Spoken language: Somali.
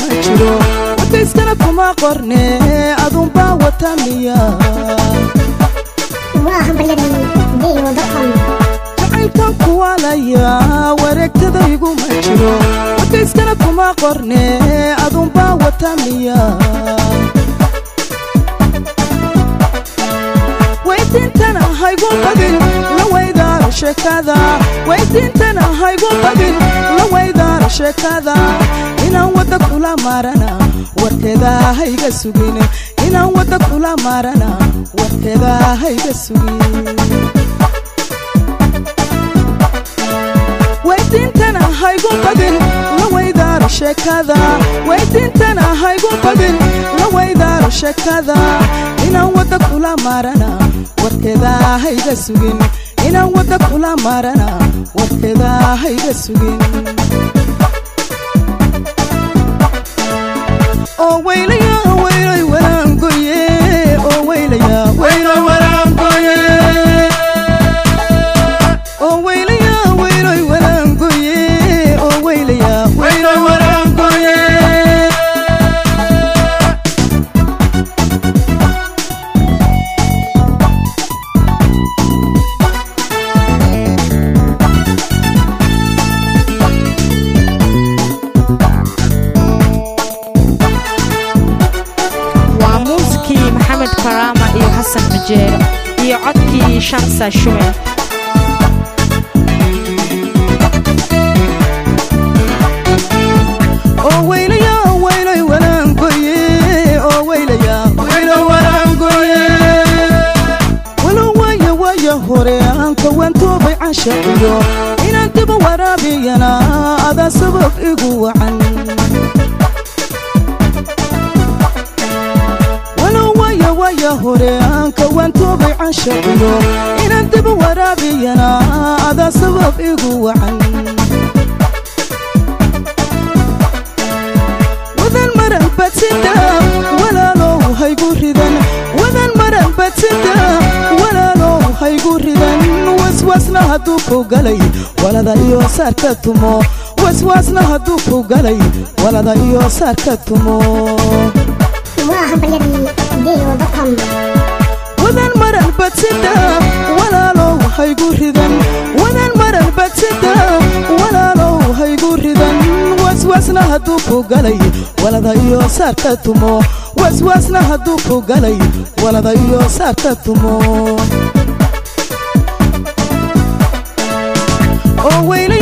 iguma jiro wadayskana kuma qorne adunbaa wata miya jacaylkan kuwaalaya wareegtada iguma jiro wadayskana kuma qorne adunbaa wata miya weydiintana haygu badin la weydaara sheekada weydiintana haygu badin la weydaara sheekada inaan wadda kula maarana warkeeda hayga sugin inaan wadda kula maarana warkeeda hayga sugin weydiintana haygu badin la weydaara sheekada weydiintana haygu badin la weydaara sheekada inaan wadda kula maarana warkeeda hayga sugin inaan wadda kula maarana warkeeda hayga sugin oo weylaya weylay waraangoye oo weylaya weylay waraangoye oo weylaya weylay waraangoye oo weylaya weylay waraangoye waa muusikii maxamed karaama iyo xasan majeero iyo codkii shamsa shume oo weylaya weylay waraangoye oo weylaya weylay waraangoye walow waaya waaya hore aan kawantoobay canshaciyo inaan diba waraabiyana adaa sabab igu wacan walow waaya waaya hore aan kawantoobay canshaciyo inaan diba waraabiyana adaa sabab igu wacan wadan maran badsida walaalow haygu ridan wadan maran badsida walaalow haygu ridan waswaasna hadduu ku galay walada iyo saarka tumo waswaasna hadduu ku galay walada iyo saarka tumo wadan maran badsida walaalow haygu ridan wadan maran badsida walaalow haygu ridan waswaasna hadduu ku galay walada iyo saarka tumo waswaasna hadduu ku galay walada iyo saarka tumo oo weyla